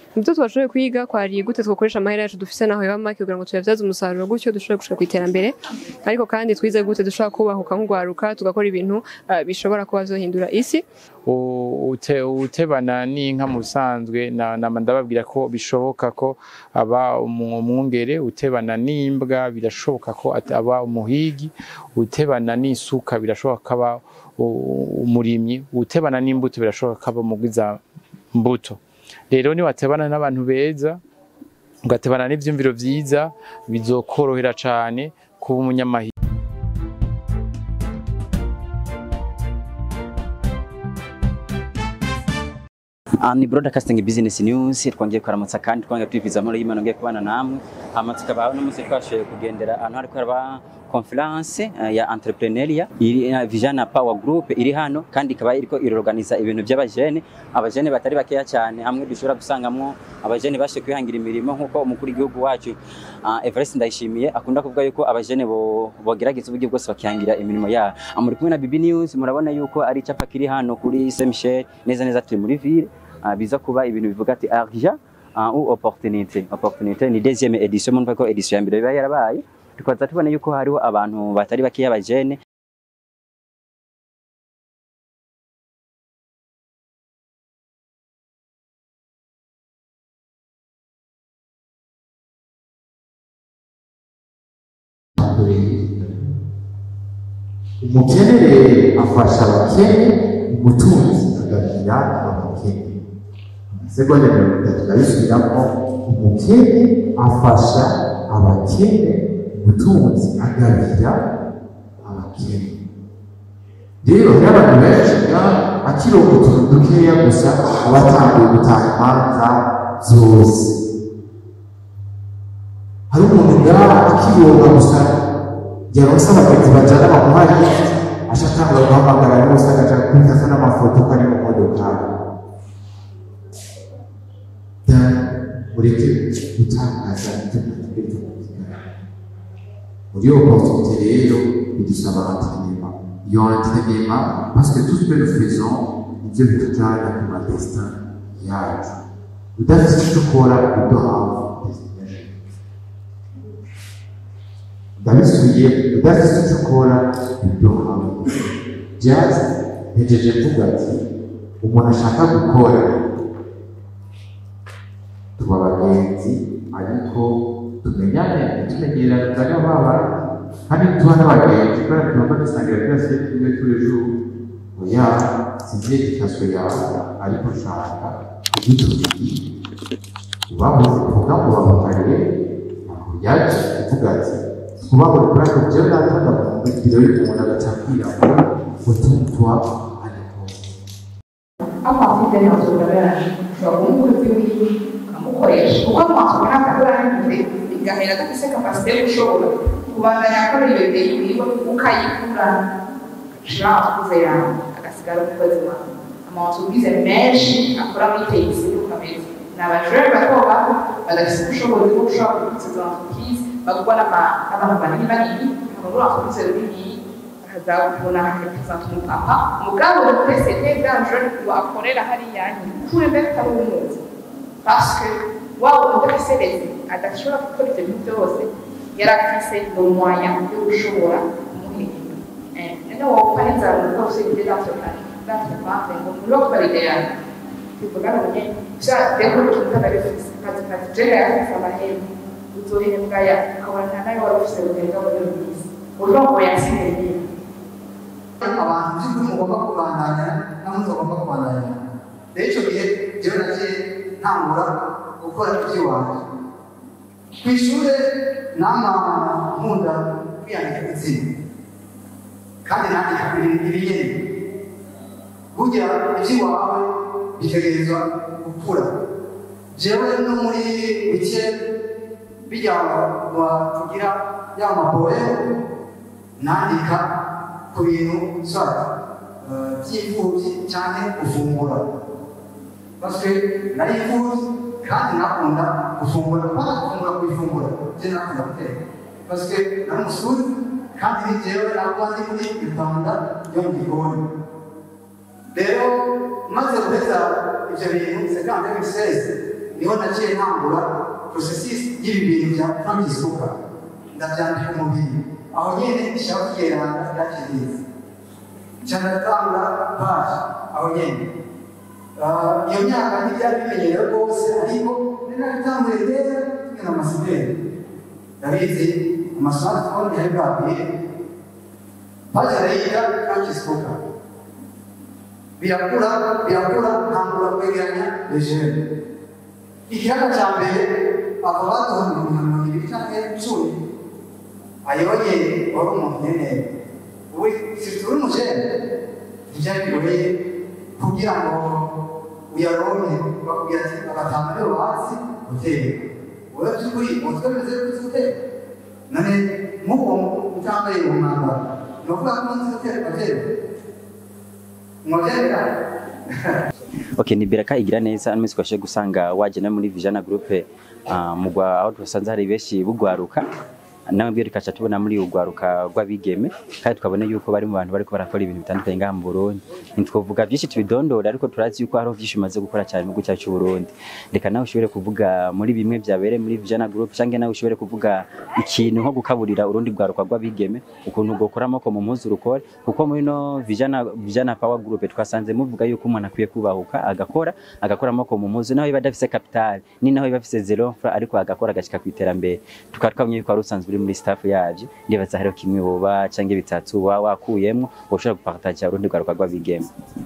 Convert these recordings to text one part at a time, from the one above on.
ibyo twashoboye kwiga kwari gute twakoresha amahera yacu dufise naho yaba make kugira ngo tuyabyaze umusaruro gutyo dushobore gushika ku iterambere ariko kandi twize gute dushobora kubahuka nk'ugwaruka tugakora ibintu ah, bishobora kuba vyohindura isi U- ute- utebana n'inka mu busanzwe na- nama ndababwira ko bishoboka ko aba umu- umwungere utebana n'imbwa birashoboka ko at- aba umuhigi utebana n'isuka birashoboka ko aba u- umurimyi utebana n'imbuto birashoboka ko aba umugwiza mbuto rero niwatebana n'abantu beza ugatebana n'ivyumviro vyiza bizokorohera cane kuba umunyamahirwe Ah, ni broadcasting business news twongeye kuramutsa kandi twongeye twifuza muri y'Imana ngiye kubana namwe hama tukaba no munsi twashoboye kugendera ahantu hariko haraba conference eh, ya entrepreneuria iri eh, Vijana Power Group iri hano kandi ikaba iriko irorganiza ibintu by'abajene abajene batari bakeya cyane hamwe dushobora gusangamwo abajene bashe kwihangira imirimo nk'uko umukuru w'igihugu wacu ah, Evariste Ndayishimiye akunda kuvuga yuko abajene bo bogerageza uburyo bwose bakihangira imirimo yabo Ah, muri kumwe na Bibi News murabona yuko ari icyapa kiri hano kuri Saint Michel neza neza turi muri ville ah, biza kuba ibintu bivuga ati argent ah, ou opportunité opportunité ni deuxième édition mumva ko édition ya mbere biba yarabaye tukaza tubona yuko hariho abantu batari bakeya abajene umukene afasha abakene umutunzi agabira abakene amasegonda mirongo itatu ndabisubiramo umukene afasha abakene umutunzi agabira abakene rero hari abantu benshi nga akironka utuntu dukeya gusa aba atanguye gutaha imanza zose hari umuntu ngaha akironka gusa yaronse abagenzi bajana bamuhaye aca atangura guhamagara bose agaca kwitasa n'amafoto ko ari mu modokari da mureke gutangaza ibyo mwategereza kubigana muri iyo opportunité rero bidusaba entrenema iyo entrenema parce que tout ce que nous faisons nivyo bitujana ku madestin yacu udafise ico ukora uduhawe destination ndabisubiye udafite icyo ukora ibyo hamwe byaza ntegereje mvuga ati umuntu ashaka gukora tuba abagenzi ariko tumenyane tumenyerana tuzane baba kandi tuba n'abagenzi kubera tugomba dusangira byose tumwe turi ejo oya sinzi ikaswe yawe ariko ushaka kugitumiki ubaho uvuga ngo bamukarire ntabwo yaje kuvuga ati kubaho kuri ako byo natanga mu biro y'umuntu agacakira ngo utumutwa ariko amafite n'amasogarage ushobora kuba umukozi wiwe ukamukoresha kuko amasoko ntabwo arangize bigahera adafite kapasite yo gushobora kubandanya akora iyo deyi wiwe ukayikura ushira amafuze yawe agasigara umukozi wawe amasubize menshi akora muri teyisi ukamenya ni abajure bato bato badafite ubushobozi bwo gushobora kubikuza entreprise bagurwa n'abantu banini banini bakagura entreprise runini bakazabona represente umupapa umugabo uri presete bwanje wakorera hariya kure mbere utari umuzi parce que waba udafise rezi adashobora gukora ivyo bintu byose yari afise le moyen yo gushobora kumuhemba none wopfa n'inzara umugabo ufise ibyo d'entreprendre ngo muri wo kuba l'idéal bivuga ngo nyene sha deko utuntu kabifise kazi kazi jere yafise amahembe uzohembwa ya ukabona nta nayo wari ufise urugendo muri iyo minsi urongo yatsindiye abantu by'ukuri mugomba kubandanya naho mutagomba kubandanya rero icyo gihe jewe naje ntangura gukora iby'iwanjye ku ishuri nama nkunda kwiyandika izina kandi nandika ibiyeni burya iby'iwawe bitegerezwa gukura jewe no muri bike bijya tugira ya maboye nandika ku bintu swat by'imfubyi cyane gufungura parce nari imfubyi kandi nakunda gufungura kubona gufungura ku ifunguro je nakunda guteka parce nari umusuri kandi ni jewe nakuba ndi muri rwanda yo mu gikoni rero maze guheza ibyo bintu sekande biseze niho naciye ntangura processus y'ibi bintu bya frankisuka ndabyandika umubiri aho nyene ishaka kugerana yakiriza cyanatanga paji aho nyene Ah, iyo myaka ntibyari bimenyerewe rwose ariko ninabitanguye rero tumwe na masideri ndabizi amasmartphone yari bwabwiye paji arayiga frankisuka birakura birakura ntangura kwegeranya legere ikiyaga cya mbere abo baduha mirongo mirongo ibiri cyangwa icumi ayoye wari umuntu nyene we situri umujene ntibyari bigoye kugira ngo uyaronke bakubwira ati agatanga rero hasi uteka wowe by'ukuri umutwe bimeze kuri uteka none nk'uwo utambaye uwo mwambaro ni ukuvuga ko nzi gutera ugatera mwabyemera Okay, ni Beraka igira neza ano twashe gusanga wagena muri Vijana Group uh, mugwa aho twasanze hari benshi bugwaruka nawe mbere kaca tubona muri ugwaruka rw'abigeme kandi twabona yuko bari mu bantu bariko barakora ibintu bitandukanye ngaha mu Burundi ntitwovuga byinshi tubidondora ariko turazi yuko hariho byinshi umaze gukora cyane mu gihugu cyacu cy'u Burundi reka nawe ushobore kuvuga muri bimwe byabereye muri Vijana Group cyangwa nawe ushobore kuvuga ikintu nko gukaburira urundi rwaruka rw'abigeme ukuntu ugokora amako mu mpuzu rukore kuko muri no Vijana Vijana Power Group twasanze muvuga yuko umuntu akwiye kubahuka agakora agakora amako mu mpuzu naho biba adafise capital ni naho biba afise zero fra ariko agakora agashika ku iterambere tukaba twamenye yuko wari usanzwe uri muri staff yavyo ndibaza hariho kimwe woba canke bitatu wa wakuyemwo woshobora gupartager urundi rwaruka rw'abigeme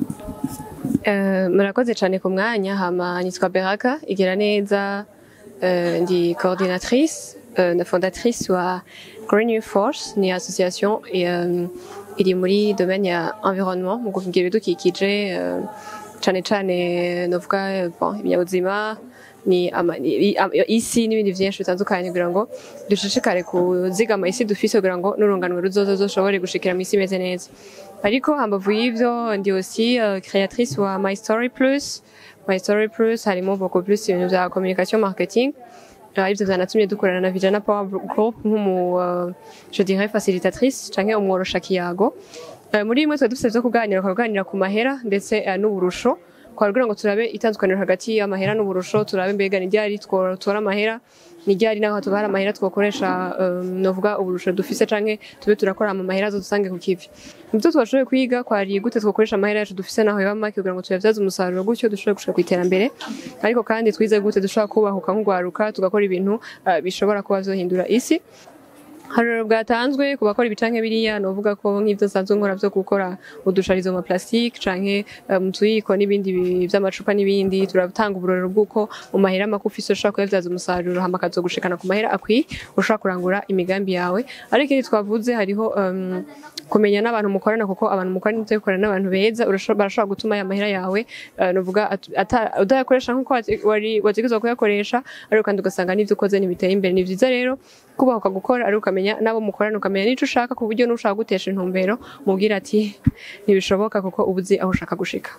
Eh, murakoze cyane ku mwanya hama nitwa Beraka igira neza eh, ndi coordinatrice eh, na fondatrice wa Green New Force ni association eh, iri muri domaine ya environnement mu kuvugira ibidukikije eh, cane cane novuga eh, bon ibinyabuzima ni ama, i, am- isi n'ibindi vyinshi bitandukanye kugira ngo dushishikare kuzigama isi dufise kugira ngo n'urunganwe ruzoza zoshobore gushikira mu isi imeze neza ariko hambavu y'ivyo ndi aussi euh, créatrice wa My Story Plus My Story Plus harimo beaucoup plus ibintu vya communication marketing Euh, ivyo vyanatumye dukorana na Vijana Power Group nk'umu euh, je dirais facilitatrice canke umworosha kiyago Euh, muri imwe twari dufise vyo kuganira tukaganira ku mahera ndetse eh, n'uburusho kugira ngo turabe itandukaniro hagati y'amahera n'uburusho turabe mbega ni ryari twotora amahera ni ryari naho tubara amahera twokoresha um, novuga uburusho dufise canke tube turakora ama mahera zo dusange ku kivi muvyo twashoboye kwiga kwari gute twokoresha amahera yacu dufise naho yoba make kugira ngo tuyavyaze umusaruro gutyo dushobore gushika ku iterambere ariko kandi twize gute dushobora kubahuka nk'ugwaruka tugakora ibintu uh, bishobora kuba vyohindura isi haruro bwatanzwe ku bakora ibicanke biriya novuga ko nk'ivyo nsanzwe nkora vyo gukora udusharizo mu plastique canke eh, mu tuyiko n'ibindi bi- vy'amacupa n'ibindi turatanga uburorero bw'uko mu mahera make ufise ushobora kuyavyaza umusaruro hama akazogushikana ku mahera akwiye ushobora kurangura imigambi yawe ariko ikindi twavuze hariho um, kumenya n'abantu mukorana kuko abantu mukorana ivyo bikorana n'abantu beza urasho- barashobora gutuma ya mahera yawe eh, novuga at- ata- udayakoresha nk'uko wate- wari wategerezwa kuyakoresha ariko kandi ugasanga n'ivyo ukoze ntibiteye imbere ni vyiza rero kubahuka gukora ariko ukamenya n'abo mukorana ukamenya n'ico ushaka ku buryo n'ushaka gutesha intumbero mubwira ati ntibishoboka kuko uba uzi aho ushaka gushika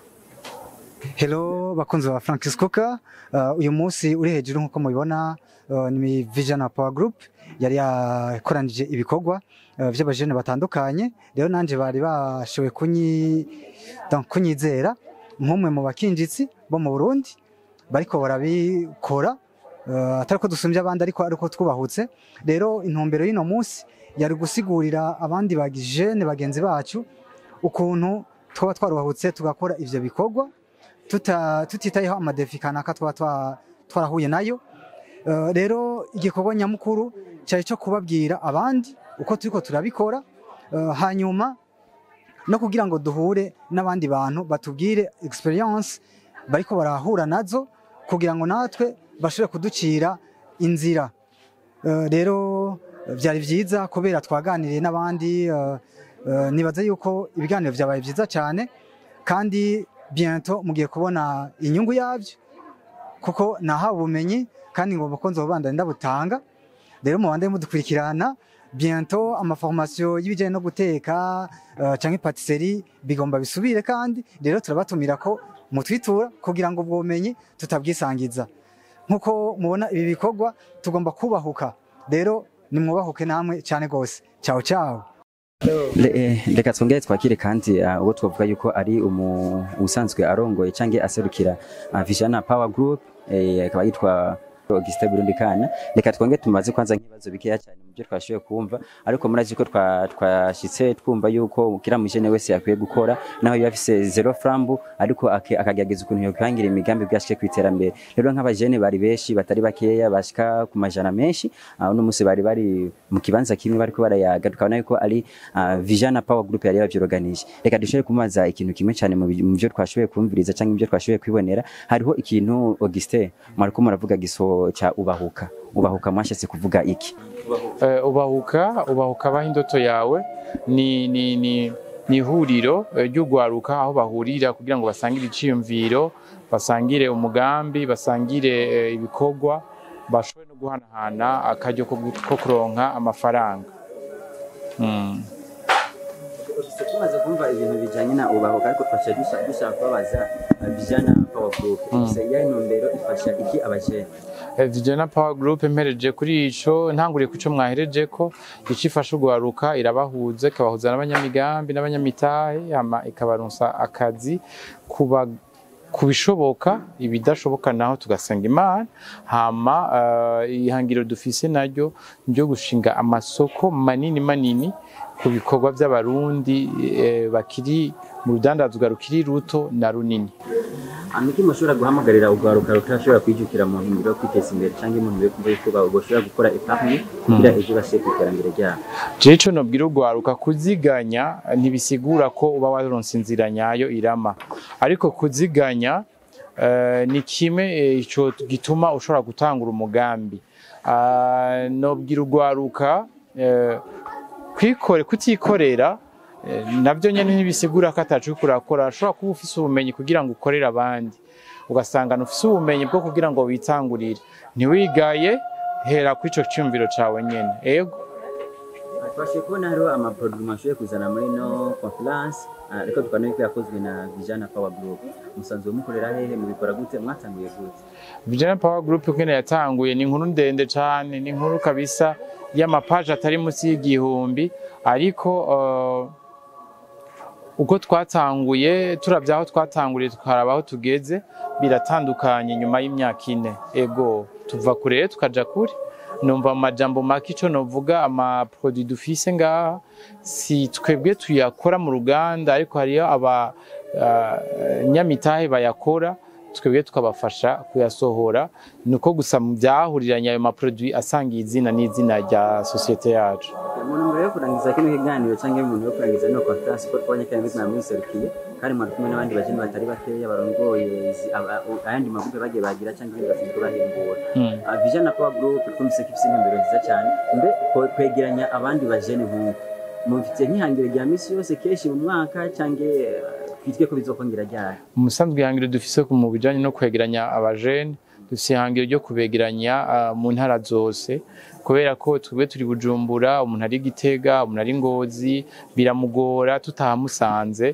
Hello bakunzi ba Francis Coca uh, uyu munsi uri hejuru nkuko mubibona uh, ni Vision Power Group yari yakoranije ibikorwa uh, vy'abajene batandukanye rero nanje bari bashoboye kunyi donc kunyizera nk'umwe mu bakinjitsi bo mu Burundi bariko barabikora uh, atari ko dusumbye abandi ariko ariko twubahutse rero intumbero y'ino munsi yari gusigurira abandi bagijene bagenzi bacu ukuntu twaba twarubahutse tugakora ivyo bikorwa tuta- tutitayeho amadefi kanaka twaba twa- twarahuye nayo Eh, rero igikorwa nyamukuru cyari cyo kubabwira abandi uko turiko turabikora eh, hanyuma no kugira ngo duhure n'abandi bantu batubwire experience bariko barahura nazo kugira ngo natwe bashobore kuducira inzira Eh, rero eh, byari byiza kubera twaganiriye n'abandi eh, eh, nibaza yuko ibiganiro byabaye byiza cyane kandi bientôt mugiye kubona inyungu yabyo kuko nahawe ubumenyi kandi ngomba ko nzobandanya ndabutanga rero mubande mudukurikirana bientôt amaformation y'ibijyanye no guteka uh, canke patisserie bigomba bisubire kandi rero turabatumira ko mutwitura kugira ngo ubwo bumenyi tutabwisangiza nkuko mubona ibi bikorwa tugomba kubahuka rero nimwubahuke namwe cyane gose ciao ciao Le- eh, reka twongere twakire kandi ah, uwo twavuga yuko ari umu- usanzwe arongoye canke aserukira ah, Vision Power Group eh, akaba yitwa Augustin Burundi Kana reka twongere tumaze kwanza nk'ibibazo bikeya cyane mu byo twashoboye kumva ariko murazi ko twa- twashitse twumva yuko kira mujene wese yakwiye gukora naho yaba afise zero frambu ariko ake- akagerageza ukuntu yokwihangira imigambi bwashike ku iterambere rero nk'abajene bari benshi batari bakeya bashika ku majana menshi ah, uno munsi bari bari mu kibanza kimwe bariko barayaga tukabona yuko ari ah, Vision Power Group yari yabyiroganije reka dushobore kumaza ikintu kimwe cyane mu bi- mu byo twashoboye kumviriza cyangwa ibyo twashoboye kwibonera hariho ikintu Augustin mwariko muravuga giso cya ubahuka ubahuka mwashatse kuvuga iki Eh, ubahuka ubahuka abaho indoto yawe ni ni ni ni ihuriro eh, ry'ugwaruka aho bahurira kugira ngo basangire iciyumviro basangire umugambi basangire eh, ibikorwa bashobore no guhanahana akaryo ko gu- ko kuronka amafaranga mm. tumaze kumva ibintu bijanye na ubahuka ariko twasha dushaka kubabaza ah, Vision Power Group ise yayi ntumbero ifasha iki abajene Vijana Power Group mpereje kuri ico ntanguriye ku ico mwahereje ko ico ifasha ugwaruka irabahuza ikabahuza n'abanyamigambi n'abanyamitahe hama ikabaronsa akazi kuba kubishoboka ibidashoboka naho tugasenga imana hama uh, ihangiro dufise naryo ryo gushinga amasoko manini manini ku bikorwa by'abarundi eh, bakiri mu rudandazwa rukiri ruto na runini Amiki mushobora guhamagarira ugwaruka rutashobora kwijukira mu ntumbero yo kwiteza imbere cyangwa mu ntumbero yo kumva yuko bashobora gukora epargne kugira ejo bashike ku iterambere ryabo jewe ico nobwira ugwaruka kuziganya ntibisigura ko uba waronse inzira nyayo irama ariko kuziganya eh, ni kimwe eh, ico gituma ushobora gutangura umugambi Ah, nobwira ugwaruka eh, kwikore kutikorera eh, navyo nyene ntibisigura ko atacu kurakora ashobora kuba ufise ubumenyi kugira ngo ukorere abandi ugasanga ufise ubumenyi bwo kugira ngo witangurire ntiwigaye hera ku ico cyumviro cawe nyene ego twashoboye kubona hariho amaproduit mwashoboye kuzana muri no conference ah, ariko tukabona yuko yakozwe na Vision Power Group musanzwe mukorera hehe mubikora gute mwatanguye gute Vijana Power Group ukene yatanguye ni inkuru ndende cyane ni inkuru kabisa y'amapaje atari munsi y'igihumbi ariko uh, uko twatanguye turavye aho twatanguriye tukaraba aho tugeze biratandukanye nyuma y'imyaka ine ego tuva kure rero tukaja kure numva mu majambo make ico novuga amaproduit dufise ngaha si twebwe tuyakora mu ruganda ariko hariyo aba uh, nyamitahe bayakora twebwe tukabafasha kuyasohora ni uko gusa mu byahuriranye ayo maproduit asangiye izina n'izina rya sosiyete yacu mu ntumbero yo kurangiza kino kiganiro cyangwa mu ntumbero yo kurangiza no conference ko twabonye kandi bizina mwiserukiye kandi mwari kumwe n'abandi bajene batari bakeya barongoye izi- aba- u- ayandi magupe bagiye bagira cyangwa ibindi basanzwe bahembura Mm. Ah, Vision Power Group twumvise ko ifite intumbero nziza cyane mbe ko- kwegeranya abandi bajene nk'uko mufite nk'ihangiro rya misi yose kenshi mu mwaka cyangwa eh, twitwe ko bizokongera ryari umusanzwe ihangiro dufise ku- mu bijanye no kwegeranya abajene dufise ihangiro ryo kubegeranya ah, mu ntara zose kubera ko twebwe turi bujumbura umuntu ari gitega umuntu ari ngozi biramugora tutahamusanze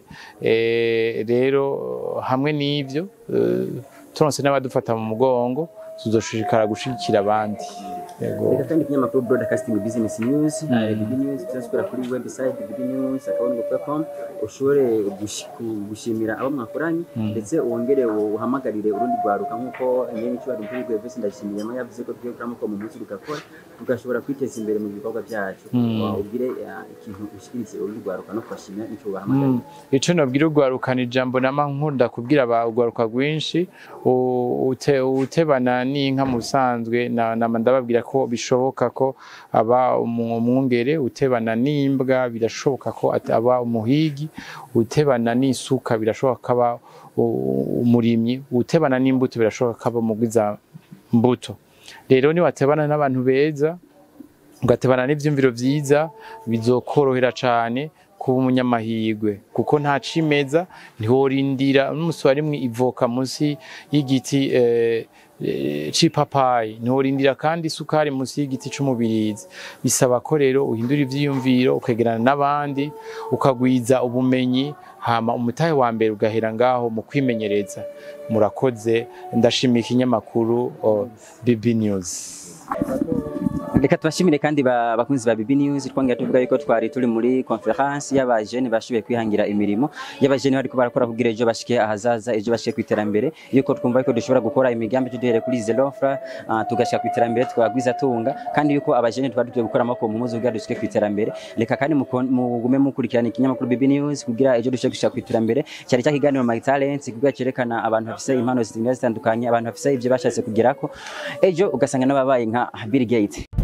Eh, rero hamwe n'ivyo eh, turonse n'abadufata mu mugongo tuzoshishikara gushigikira abandi Yego. reka kandi ikinyamakuru broadcasting business news na bbd news tuzasukura kuri website bbd news akabonego.com ushobore gushi- ku- gushimira abo mwakoranye ndetse wongere uhamagarire urundi rwaruka nk'uko nyene icyo bari kuri website ndashimiyemo yavuze ko tugiye kuramo ko mu munsi tugakora tugashobora kwiteza imbere mu bikorwa byacu Wa- ugire eh, ikintu ushikirize urundi rwaruka no kubashimira nicyo ubahamagarira Mm. ico nobwira ugwarukana ijambo nama nkunda kubwira aba ugwaruka rwinshi u- ute- utebana n'inka mu busanzwe na- nama ndababwira ko bishoboka ko aba umu- umwungere utebana n'imbwa birashoboka ko at- aba umuhigi utebana n'isuka birashoboka ko aba u- umurimyi utebana n'imbuto birashoboka ko aba umugwiza mbuto rero niwatebana n'abantu beza ugatebana n'ivyumviro vyiza bizokorohera cane kuba umunyamahirwe kuko nta cimeza ntiworindira n'umusore arimwe ivoka munsi y'igiti eh, eh, c'ipapayi ntiworindira kandi isukari munsi y'igiti c'umubirizi bisaba ko rero uhindura ivyiyumviro ukegerana n'abandi ukagwiza ubumenyi hama umutahe wa mbere ugahera ngaho mu kwimenyereza murakoze ndashimiye ikinyamakuru oh, BB News reka tubashimire kandi ba- bakunzi ba bibi news twongera tuvuga yuko twari turi muri conference y'abajene bashoboye kwihangira imirimo y'abajene bariko barakora kugira ejo bashike ahazaza ejo bashike ku iterambere yuko twumva yuko dushobora gukora imigambi tuduhere kuri zelofra uh, tugashika ku iterambere twagwiza tunga kandi yuko abajene twari tugiye gukora amako mu muzi kugira dushike ku iterambere reka kandi muko- mugume mukurikirana ikinyamakuru bibi news kugira ejo dushike gushika ku iterambere cyari cya kiganiro my talent kugira cyerekana abantu bafise impano zitandukanye abantu bafise ivyo bashatse kugerako ejo ugasanga n'ababaye nka Bill Gates